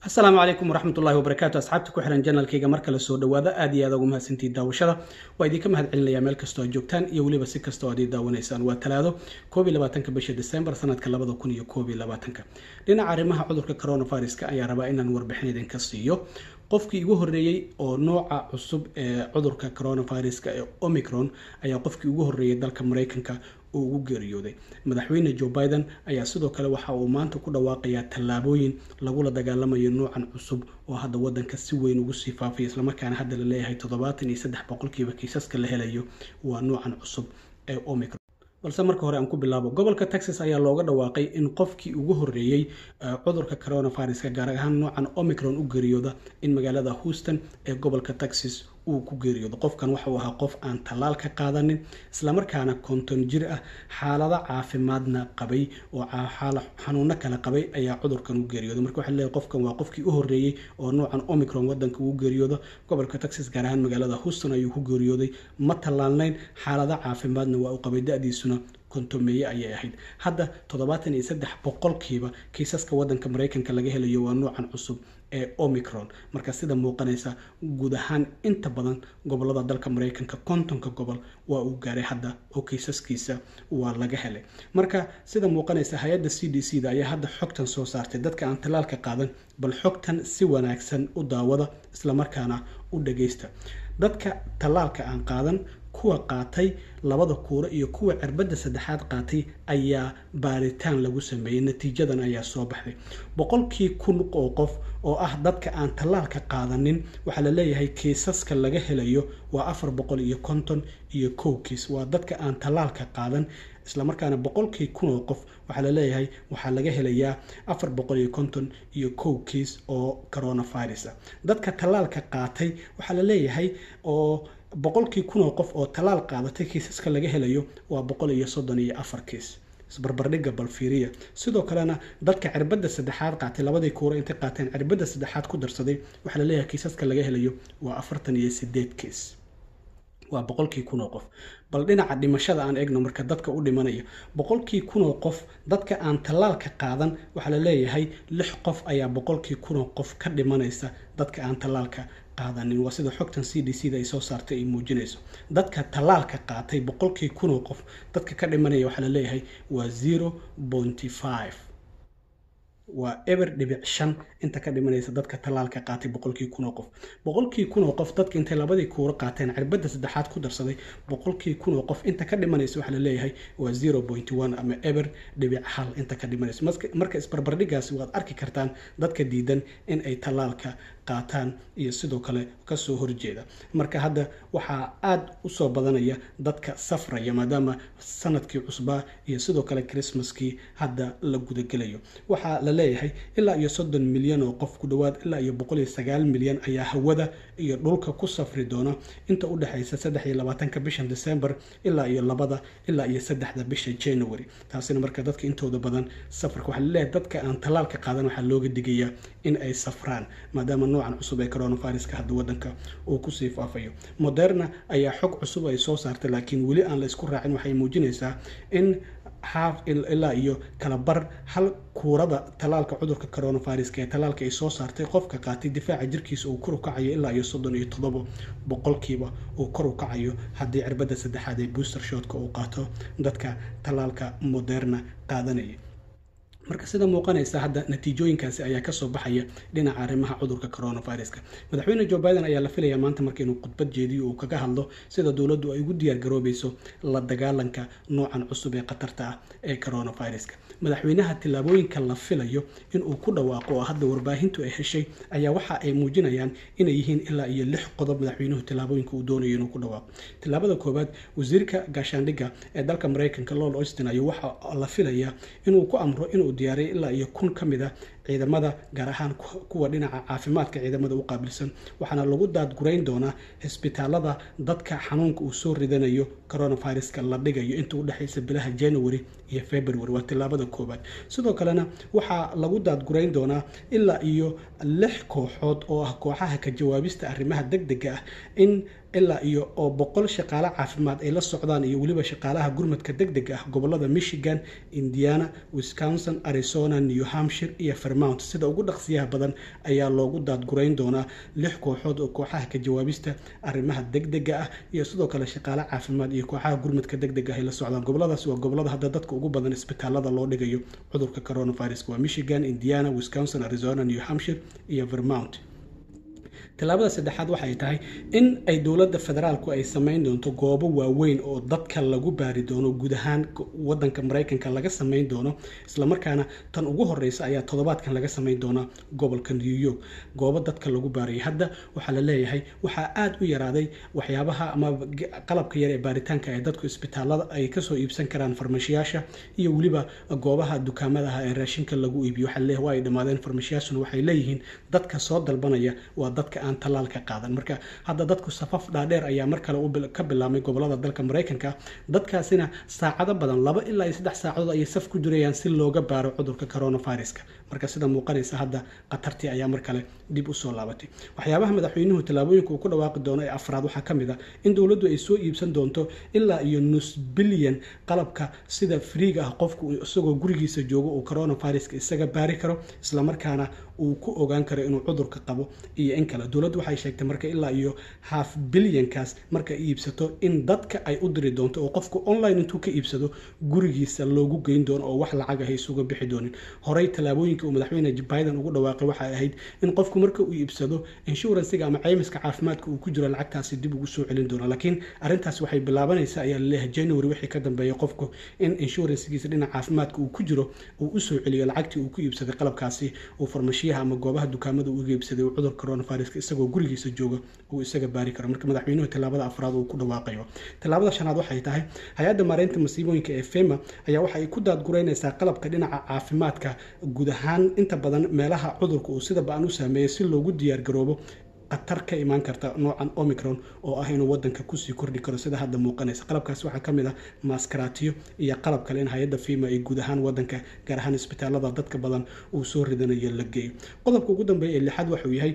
asalaamu calaykum waraxmatullahi wabarakaatu asxaabta ku xiran janalkayga mar kale soo dhawaada aad iyo aad ugu mahadsantihiin daawashada waa idinka mahad celinayaa meel kastoo aad joogtaan iyo weliba si kastoo aad ii daawanaysaan waa talaado koob iyo labaatanka bisha december sanadka labada kun iyo koob iyo labaatanka dhinaca arrimaha cudurka coronaviruska ayaa rabaa inaan warbixin idinka siiyo qofkii igu horreeyey oo nooca cusub ee cudurka coronaviruska ee omicron ayaa qofkii ugu horreeyey dalka mareykanka uu ugu geeriyooday madaxweyne joe biden ayaa sidoo kale waxa uu maanta ku dhawaaqayaa tallaabooyin lagula dagaalamayo noocan cusub oo hadda wadanka si weyn ugu sii faafaya islamarkaana hadda la leeyahay toddobaatan iyo saddex boqolkiiba kiisaska la helayo waa noocan cusub ee omicron balse marka hore aan ku bilaabo gobolka texas ayaa looga dhawaaqay in qofkii ugu horreeyey cudurka coronaviruska gaar ahaan noocan omicron u geeriyooda in magaalada houston ee gobolka texas uu ku geeriyoodo qofkan waxauu ahaa qof aan tallaal ka qaadanin islamarkaana konton jir ah xaalado caafimaadna qabay oo xanuuno kale qabay ayaa cudurkan u geeriyooda marka waxaa leeyahay qofkan waa qofkii u horreeyey oo noocan omicron wadanka ugu geeriyoodo gobolka texas gaar ahaan magaalada houston ayuu ku geeriyooday ma tallaalnayn xaalado caafimaadna waa uu qabay da-diisuna kontomeeye ayay ahayd hadda toddobaatan iyo saddex boqolkiiba kiisaska wadanka mareykanka laga helayo waa noocan cusub ee omicron marka sida muuqanaysa guud ahaan inta badan gobolada dalka mareykanka kontonka gobol waa uu gaaray hadda oo kiisaskiisa waa laga helay marka sida muuqanaysa hay-adda c d c da ayaa hadda xogtan soo saartay dadka aan tallaalka qaadan bal xogtan si wanaagsan u daawada islamarkaana u dhageysta dadka tallaalka aan qaadan kuwa qaatay labada kuuro iyo kuwa cirbadda saddexaad qaatay ayaa baaritaan lagu sameeyey natiijadan ayaa soo baxday boqolkii kun oo qof oo ah dadka aan tallaalka qaadanin waxaa la leeyahay kiisaska laga helayo waa afar boqol iyo konton iyo kow kiis waa dadka aan tallaalka qaadan islamarkaana boqolkii kun oo qof waxaa la leeyahay waxaa laga helayaa afar boqol iyo konton iyo kow kiis oo coronavirus ah dadka tallaalka qaatay waxaa la leeyahay oo boqolkii kun oo qof oo tallaal qaadatay kiisaska laga helayo waa boqol iyo soddon iyo afar kiis isbarbardhigga balfiiriya sidoo kalena dadka cirbadda saddexaad qaatay labadii kuuro intay qaateen cirbadda saddexaad ku darsaday waxaa la leeyahay kiisaska laga helayo waa afartan iyo sideed kiis waa boqolkii kun oo qof bal dhinaca dhimashada aan eegno marka dadka u dhimanaya boqolkii kunoo qof dadka aan tallaalka qaadan waxaa la leeyahay lix qof ayaa boqolkii kunoo qof ka dhimanaysa dadka aan tallaalka qaadanin waa sida xogtan c d c da ay soo saartay ay muujinayso dadka tallaalka qaatay boqolkii kunoo qof dadka ka dhimanaya waxaa la leeyahay waa zero pointy five waa eber dhibic shan inta ka dhimanaysa dadka tallaalka qaatay boqolkii kunoo qof boqolkii kunoo qof dadka intay labadii kuuro qaateen cirbadda saddexaad ku darsaday boqolkii kunoo qof inta ka dhimanaysa waxaa la leeyahay waa zero pointy one ama eber dhibic hal inta ka dhimanaysa marka isbarbardhigaasi waad arki kartaan dadka diidan in ay tallaalka qaataan iyo sidoo kale kasoo horjeeda marka hadda waxaa aada usoo badanaya dadka safraya maadaama sanadkii cusbaa iyo sidoo kale christmaskii hadda la gudagelayo waxaa la leeyahay ilaa iyo soddon milyan oo qof ku dhowaad ilaa iyo boqol iyo sagaal milyan ayaa hawada iyo dhulka ku safri doona inta u dhexaysa saddex iyo labaatanka bishan december ilaa iyo labada ilaa iyo saddexda bisha january taasina marka dadka intooda badan safarka waxaa laleeyahay dadka aan tallaalka qaadan waxaa looga digayaa in ay safraan maadaama noocan cusub ee coronaviruska hadda wadanka uu kusii faafayo moderna ayaa xog cusub ay soo saartay laakiin weli aan la isku raacin waxay muujinaysaa in xaaf ilaa iyo kala bar hal kuurada tallaalka cudurka coronaviruska ee tallaalka ay soo saartay qofka qaatay difaaca jirkiisa uu kor u kacayo ilaa iyo soddon iyo toddoba boqolkiiba uu kor u kacayo haddii cirbadda saddexaad ee booster shootka uu qaato dadka tallaalka moderna qaadanaya marka sida muuqanaysa hadda natiijooyinkaasi ayaa kasoo baxaya dhinaca arrimaha cudurka coronaviruska madaxweyne joe biden ayaa la filayaa maanta marka inuu khudbad jeediyo uu kaga hadlo sida dowladdu ay ugu diyaar garoobayso la dagaalanka noocan cusub ee khatarta ah ee coronaviruska madaxweynaha tillaabooyinka la filayo inuu ku dhawaaqo oo hadda warbaahintu ay heshay ayaa waxa ay muujinayaan inay yihiin ilaa iyo lix qodob madaxweynuhu tillaabooyinka uu doonayo inuu ku dhawaaqo tillaabada koowaad wasiirka gaashaandhigga ee dalka mareykanka lord austin ayuu waxa la filayaa inuu ku amro inuu diyaaray ilaa iyo kun ka mid a ciidamada gaar ahaan kuwa dhinaca caafimaadka ciidamada u qaabilsan waxaana lagu daadgurayn doonaa cisbitaalada dadka xanuunka uu soo ridanayo coronaviruska la dhigayo inta u dhexaysa bilaha january iyo february waa tillaabada koowaad sidoo kalena waxaa lagu daadgurayn doonaa ilaa iyo lix kooxood oo ah kooxaha ka jawaabista arrimaha deg dega ah in ilaa iyo oo boqol shaqaale caafimaad ay la socdaan iyo weliba shaqaalaha gurmadka deg deg ah gobolada michigan indiana wisconsin arizona new hampshire iyo vermount sida ugu dhaqsiyaha badan ayaa loogu daadgurayn doonaa lix kooxood oo kooxaha ka jawaabista arrimaha degdega ah iyo sidoo kale shaqaale caafimaad iyo kooxaha gurmadka degdeg ah ay la socdaan goboladaasi waa gobolada hadda dadka ugu badan isbitaalada loo dhigayo cudurka coronavirus waa michigan indiana wisconsin arizona new hampshire iyo vermount tallaabada saddexaad waxay tahay in ay dowladda federaalku ay samayn doonto goobo waaweyn oo dadka lagu baari doono guud ahaan wadanka maraykanka laga samayn doono islamarkaana tan ugu horeysa ayaa toddobaadkan laga samayn doonaa gobolka new york goobo dadka lagu baarayay hadda waxaa la leeyahay waxaa aada u yaraaday waxyaabaha ama qalabka yar ee baaritaanka ee dadku isbitaalada ay kasoo iibsan karaan farmashiyaasha iyo weliba goobaha dukaamadaha ee raashinka lagu iibiyo waxaa leeyahay waa ay dhammaadeen farmashiyaashuna waxay leeyihiin dadka soo dalbanaya waa dadka aan talaal ka qaadan marka hadda dadku safaf dhaadheer ayaa mar kale ka bilaabmay gobolada dalka maraykanka dadkaasina saacado badan laba ilaa iyo saddex saacadood ayay saf ku jirayaan si looga baaro cudurka coronaviruska marka sida muuqanaysa hadda khatartii ayaa mar kale dib usoo laabatay waxyaabaha madaxweynuhu tallaabooyinka uu ku dhawaaqi doono ee afraad waxaa ka mid a in dowladdu ay soo iibsan doonto ilaa iyo nus bilyan qalabka sida friiga ah qofku isagoo gurigiisa joogo uu coronaviruska isaga baari karo islamarkaana uu ku ogaan karo inuu cudurka qabo iyo in kale dowladdu waxay sheegtay marka ilaa iyo half bilyankaas marka iibsato in dadka ay u diri doonto oo qofku online intuu ka iibsado gurigiisa loogu geyn doono oo wax lacag ah isuga bixi doonin horey tallaabooyinka uu madaxweyne biden ugu dhawaaqay waxay ahayd in qofku marka uu iibsado inshuransiga ama caymiska caafimaadka uu ku jiro lacagtaasi dib ugu soo celin doono laakiin arrintaas waxay bilaabanaysaa ayaa laleeyahay january wixii ka dambeeya qofku in inshuransigiisa dhinaca caafimaadka uu ku jiro uu usoo celiyo lacagtii uu ku iibsaday qalabkaasi uu farmashiyaha ama goobaha dukaamada uga iibsaday uu cudur coronaviruska isagoo gurigiisa jooga uu isaga baari karo marka madaxweynuhu tallaabada afraad uu ku dhawaaqayo tallaabada shanaad waxay tahay hay-adda maareynta masiibooyinka ee fema ayaa waxa ay ku daadgureynaysaa qalabka dhinaca caafimaadka guud ahaan inta badan meelaha cudurka uu sida ba-an u saameeyey si loogu diyaargaroobo khatar ka imaan karta noocan omicron oo ah inuu wadanka kusii kordhi karo sida hadda muuqanaysa qalabkaas waxaa ka mid ah maaskaraatiyo iyo qalab kale in hay-adda fima ay guud ahaan wadanka gaar ahaan isbitaalada dadka badan uu soo ridanayo la geeyo qodobka ugu dambeeya ee lixaad waxuu yahay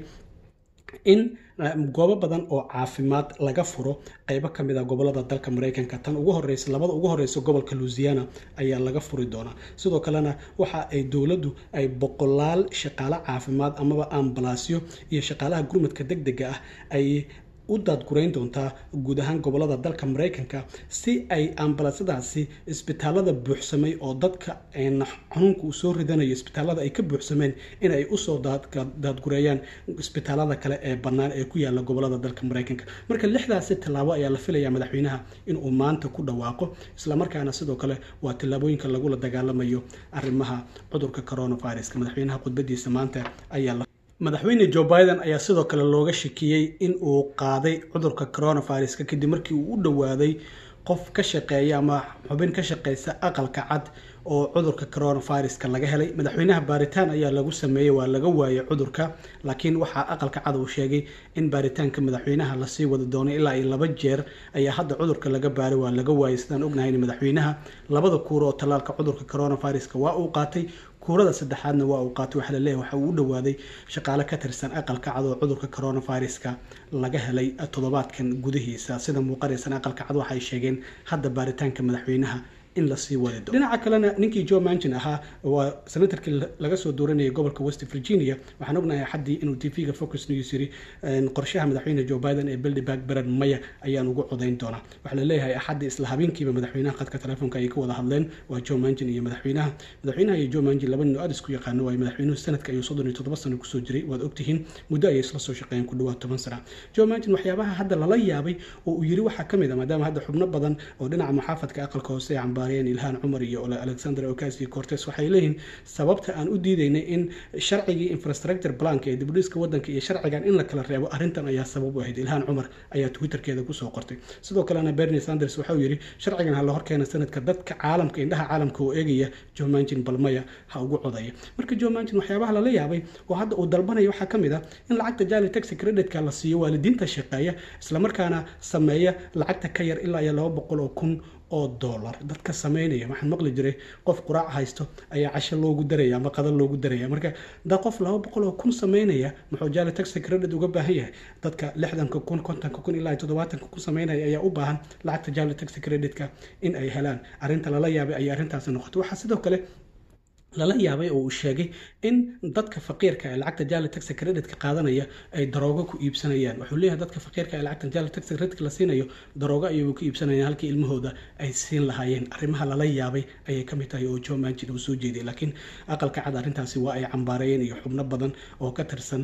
in goobo badan oo caafimaad laga furo qeybo ka mid a gobolada dalka maraykanka tan ugu horeysa labada ugu horeysa gobolka louisiana ayaa laga furi doonaa sidoo kalena waxa ay dowladdu ay boqolaal shaqaale caafimaad amaba ambalaasyo iyo shaqaalaha gurmadka deg dega ah ay u daadgurayn doontaa guud ahaan gobolada dalka maraykanka si ay ambalaasyadaasi isbitaalada buuxsamay oo dadka xanuunka uu soo ridanayo isbitaalada ay ka buuxsameen in ay usoo daadgureeyaan isbitaalada kale ee bannaan ee ku yaala gobolada dalka maraykanka marka lixdaasi tallaabo ayaa la filayaa madaxweynaha inuu maanta ku dhawaaqo islamarkaana sidoo kale waa tallaabooyinka lagula dagaalamayo arrimaha cudurka coronaviruska madaxweynaha khudbadiisa maanta ayaa madaxweyne joe biden ayaa sidoo kale looga shakiyey in uu qaaday cudurka coronaviruska kadib markii uu u dhowaaday qof ka shaqeeya ama xubin ka shaqeysa aqalka cad oo cudurka coronaviruska laga helay madaxweynaha baaritaan ayaa lagu sameeyey waa laga waayay cudurka laakiin waxaa aqalka cad uu sheegay in baaritaanka madaxweynaha lasii wadi doono ilaa iyo laba jeer ayaa hadda cudurka laga baaray waa laga waayay sidaan ognahayn madaxweynaha labada kuuro oo tallaalka cudurka coronaviruska waa uu qaatay kuurada saddexaadna waa uu qaatay waxaa laleeyahay waxa uu u dhowaaday shaqaale ka tirsan aqalka cad oo cudurka coronaviruska laga helay toddobaadkan gudihiisa sida muuqanaysan aqalka cad waxay sheegeen hadda baaritaanka madaxweynaha in lasii wadi doono dhinaca kalena ninkii joe manchin ahaa waa senatarkii laga soo dooranayay gobolka west virginia waxaan ognahay axaddii inuu t v-ga focus news yiri qorshaha madaxweyne joe biden ee bildiback bered maya ayaan ugu codayn doonaa waxaa laleeyahay axaddii isla habeenkiiba madaxweynaha khadka telefoonka ayay ka wada hadleen waa joe manchin iyo madaxweynaha madaxweynaha iyo joe manchin laba nin oo aad isku yaqaano waayo madaxweynuhu sanadka ayuu soddon iyo toddoba sano kusoo jiray waad ogtihiin muddo ayay isla soo shaqeeyeen ku dhawaad toban sana joe manchin waxyaabaha hadda lala yaabay oo uu yiri waxaa ka mid a maadaama hadda xubno badan oo dhinaca muxaafadka aqalka hoose ee cambaariyeen ilhaan cumar iyo alexander ocasio cortes waxay leeyihiin sababta aan u diidaynay in sharcigii infrastructure planka ee dibudhiska wadanka iyo sharcigan in la kala reebo arrintan ayaa sabab u ahayd ilhaan cumar ayaa twitterkeeda kusoo qortay sidoo kalena bernie sanders waxauu yidhi sharcigan ha la horkeena sanadka dadka caalamka indhaha caalamka oo eegaya joe manchin balmaya ha ugu codaya marka joe manchin waxyaabaha lala yaabay oo hadda uu dalbanaya waxaa ka mid a in lacagta jali taxi creditka la siiyo waalidiinta shaqeeya islamarkaana sameeya lacagta ka yar ilaa iyo laba boqol oo kun oo dollar dadka sameynaya waxaan maqli jiray qof quraac haysto ayaa casho loogu daraya ama qada loogu daraya marka da qof laba boqol oo kun sameynaya muxuu jaale taxi credit uga baahan yahay dadka lixdanka kun kontonka kun ilaa toddobaatanka kun sameynaya ayaa u baahan lacagta jaale taxi creditka in ay helaan arrinta lala yaabay ayay arrintaasi noqotay waxaa sidoo kale lala yaabay oo uu sheegay in dadka faqiirka ee lacagta jali taxi creditka qaadanaya ay daroogo ku iibsanayaan wuxuu leeyahay dadka faqiirka ee lacagta jali taxi creditka la siinayo daroogo ayay ku iibsanayaan halkii ilmahooda ay siin lahaayeen arrimaha lala yaabay ayay ka mid tahay oo joe manchin uu soo jeediyay laakiin aqalka cad arrintaasi waa ay cambaareeyeen iyo xubno badan oo ka tirsan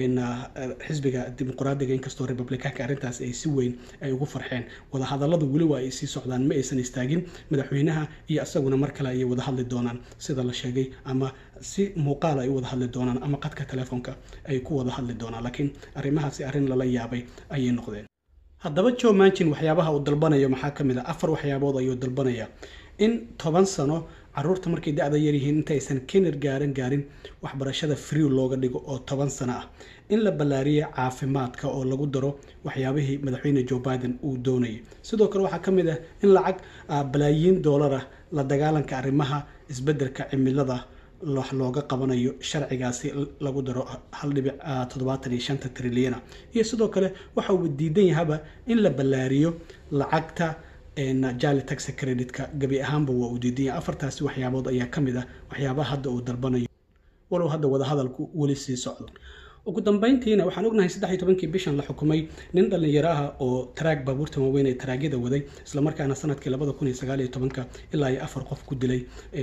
xisbiga dimuqraadiga inkastoo republicaanka arrintaasi ay si weyn ay ugu farxeen wadahadalladu weli waa ay sii socdaan ma aysan istaagin madaxweynaha iyo isaguna mar kale ayay wada hadli doonaan sida la sheegay ama si muuqaal ay u wada hadli doonaan ama qadka telefoonka ay ku wada hadli doonaan laakiin arrimahaasi arrin lala yaabay ayay noqdeen haddaba joe manchin waxyaabaha uu dalbanayo maxaa ka mid a afar waxyaabood ayuu dalbanaya in toban sano caruurta markay da-da yaryihiin intaysan kener gaaran gaarin waxbarashada free looga dhigo oo toban sano ah in la ballaariyo caafimaadka oo lagu daro waxyaabihii madaxweyne joe biden uu doonayay sidoo kale waxaa ka mid ah in lacag balaayiin doolar ah la dagaalanka arrimaha isbeddelka cimilada wax looga qabanayo sharcigaasi lagu daro hal dhibic toddobaatan iyo shanta trilyana iyo sidoo kale waxa uu diidan yahaba in la ballaariyo lacagta jali taxi creditka gebi ahaanba waa uu diidan yahay afartaasi waxyaabood ayaa ka mid ah waxyaabaha hadda uu dalbanayo walow hadda wadahadalku weli sii socdo ugu dambeyntiina waxaan ognahay saddex iyo tobankii bishan la xukumay nin dhallinyaro ah oo taraag baabuurta waaweyn ee taraagyada waday islamarkaana sanadkii labada kun iyo sagaal iyo tobanka ilaa iyo afar qof ku dilay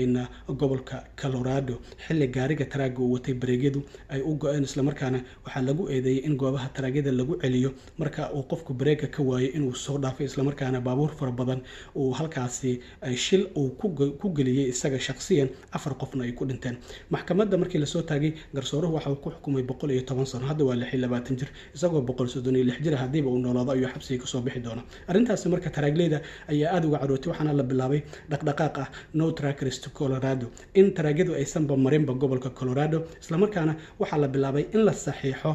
gobolka colorado xilli gaariga taraaga uu watay bareegyadu ay u go-een islamarkaana waxaa lagu eedeeyey in goobaha taraagyada lagu celiyo marka uu qofku bareega ka waayo inuu soo dhaafay islamarkaana baabuur fara badan uu halkaasi shil uu ku geliyey isaga shaqsiyan afar qofna ay ku dhinteen maxkamadda markii lasoo taagay garsooruhu waxa uu ku xukumay boqol iyo toban sano hadda waa lix iyo labaatan jir isagoo boqol soddon iyo lix jir haddiiba uu noolaado ayuu xabsiga kasoo bixi doona arrintaasi marka taraagleyda ayaa aada uga carootay waxaana la bilaabay dhaqdhaqaaq ah no trackers to colorado in taraagyadu aysanba marinba gobolka colorado islamarkaana waxaa la bilaabay in la saxiixo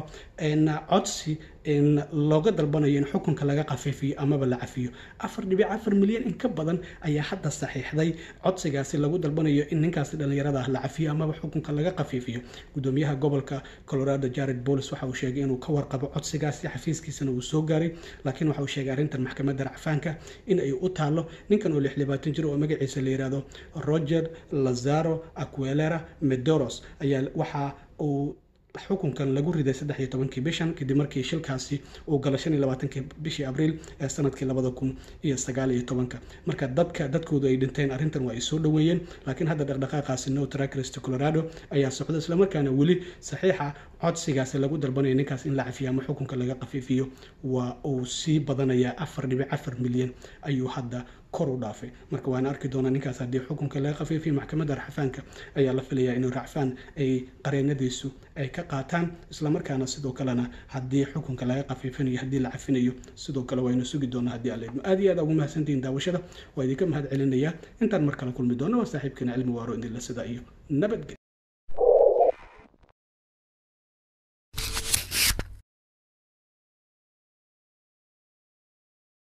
codsi looga dalbanayo in xukunka laga khafiifiyo amaba la cafiyo afar dhibic afar milyan in ka badan ayaa hadda saxiixday codsigaasi lagu dalbanayo in ninkaasi dhallinyarada ah la cafiyo amaba xukunka laga khafiifiyo gudoomiyaha gobolka colorado jared bolis waxa uu sheegay inuu ka warqabo codsigaasi xafiiskiisana uu soo gaaray laakiin waxa uu sheegay arrintan maxkamadda racfaanka in ay u taalo ninkan oo lix libaatan jir oo magaciisa la yihahdo roger lazaro aquelera medoros ayaa waxa uu xukunkan lagu riday saddex iyo tobankii bishan kadib markii shilkaasi uu gala shan iyo labaatankii bishii abriil ee sanadkii labada kun iyo sagaal iyo tobanka marka dadka dadkoodu ay dhinteen arrintan waa ay soo dhoweeyeen laakiin hadda dhaqdhaqaaqaasi no trackers colorado ayaa socda islamarkaana weli saxiixa codsigaasi lagu dalbanayo ninkaas in la cafiyo ama xukunka laga khafiifiyo waa uu sii badanayaa afar dhibic afar milyan ayuu hadda kor u dhaafay marka waana arki doonaa ninkaas haddii xukunka laga khafiifiyo maxkamadda racfaanka ayaa la filayaa inuu racfaan ay qareenadiisu ay ka qaataan islamarkaana sidoo kalena haddii xukunka laga khafiifinayo haddii la cafinayo sidoo kale waynu sugi doonaa haddii alla idmo aad iyo aad ugu mahadsantihiin daawashada waa idinka mahad celinayaa intaan mar kale kulmi doona waa saaxiibkeena cilmi waaro indila sida iyo nabadgelyo